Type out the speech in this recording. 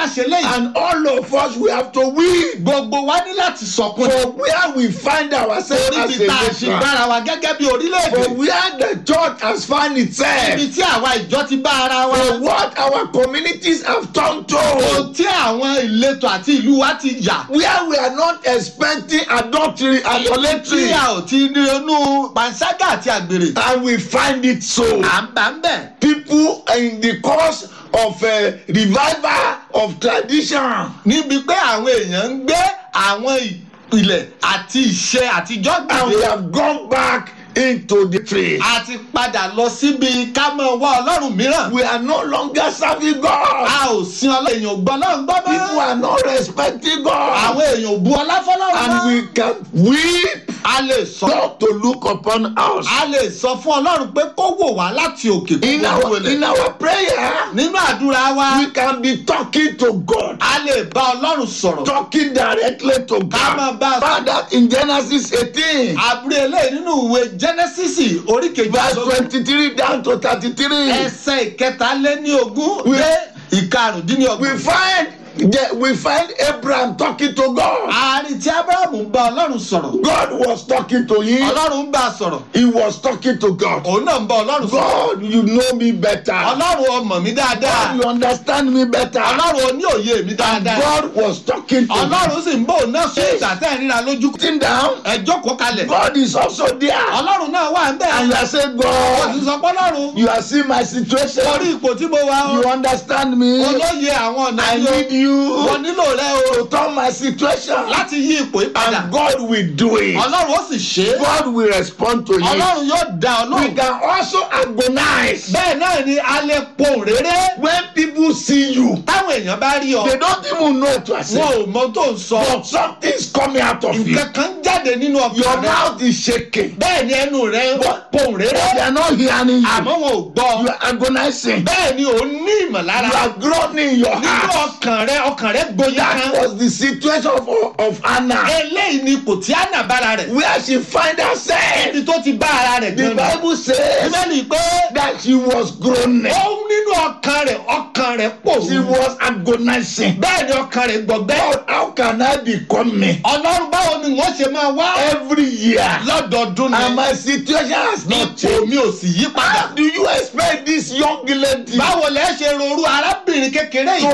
ṣe léyìí. And all of us, we have to weep gbogbo wa ní láti sọkún. for where we find ourselves torí as bí a tá a ṣe nation. gbára wa gẹ́gẹ́ bí For orílẹ̀-èdè. where the church has found itself. ibi tí àwa ìjọ ti bá ara wa. For what our communities have turned to. ohun tí àwọn ìletò àti ìlú wa ti yà. Where we are not expecting adultery, tí idolatry. a ò ti ní inú panṣágà àti àgbèrè. And we find it so. à ń bá ń bẹ̀. People in the course of a revival of tradition. níbi pé àwọn èèyàn ń gbé àwọn ìpìlẹ̀ àti ìṣe àtijọ́ And we gbèdé. have gone back into the tree. a ti padà lọ síbi ká mọ̀ wá ọlọ́run mìíràn. We are no longer serving God. a ò sin ọlọ́run èèyàn gbọ́ ọlọ́run gbọ́ People mọ́. are not respecting God. àwọn èèyàn ò bu ọlá fọlọ́run And mọ́. we can weep a lè sọ God to look upon us. a lè sọ fún ọlọ́run pé kó wò wá láti òkè In kó our, wọlé. in our prayer, nínú àdúrà wa we can be talking to God. a lè bá ọlọ́run sọ̀rọ̀. Talking directly to Ká máa God. bá a Found that in Genesis 18, àbúrò eléyìí nínú ìwé genesis orí verse kejì 23 down to 33. ẹsẹ̀ ìkẹtàléní ogún We- dé We ìkarùndínlọ́gbọ̀n. find the- we find Abraham talking to God. àárín tí abrahamu ń bá ọlọ́run sọ̀rọ̀ God was talking to him. ọlọ́run ń bá a sọ̀rọ̀ He was talking to God. òun náà ń bá ọlọ́run sọ̀rọ̀ God, you know me better. ọlọ́run ọmọ mi dáadáa God, you understand me better. ọlọ́run ó ní òye mi And dáadáa God was talking to him. ọlọ́run sì ń bá òun náà sọ ìgbà tẹ́ ẹ̀ ríra lójú Sitting down, ẹ jókòó kalẹ̀ God is also there. ọlọ́run náà wà ń bẹ̀ And you are saying, ó ti God, sọ pé ọlọ́run you are seeing my situation. orí ipò tí mo wà You ó understand me. olóye àwọn ọ̀nà I yìí need ó you mo nílò rẹ o to turn my situation. láti yí ipò yìí padà And God will do it. ọlọ́run ó sì ṣe é God will respond to you. ọlọ́run yóò dá We ọlọ́run can also agonize bẹ́ẹ̀ náà ni a lè pohùn réré when people see you. táwọn èèyàn bá rí ọ They don't even know what to say. wọn ò mọ tó ń sọ But something is coming out of you. nǹkan kan jáde nínú Your ọkàn rẹ mouth is shaking. bẹ́ẹ̀ ni ẹnu rẹ pohùn They réré are not hearing àmọ́ you. wọn ò gbọ́ You are agonizing. bẹ́ẹ̀ ni ò ní ìmọ̀lára You are groaning in your nínú heart. ọkàn rẹ ọkàn rẹ gboyè That kan was the situation of, of Anna. eléyìí ni ipò tí àná bára rẹ̀ Where she find herself. ibi tó ti bá ara rẹ̀ The gan ni Bible says bíbélì pé that she was groaning. ó nínú ọkàn rẹ̀ ọkàn rẹ̀ pò She was agonizing. bẹ́ẹ̀ ni ọkàn rẹ̀ gbọ̀gbẹ́ God, how can I become me? ọlọ́run báwo ni wọ́n ṣe máa wá Every year. lọ́dọọdún And ni my situation has not ipò changed. mi ò sì yí padà How do you expect this young lady báwo lẹ ṣe rorú arábìnrin kékeré yìí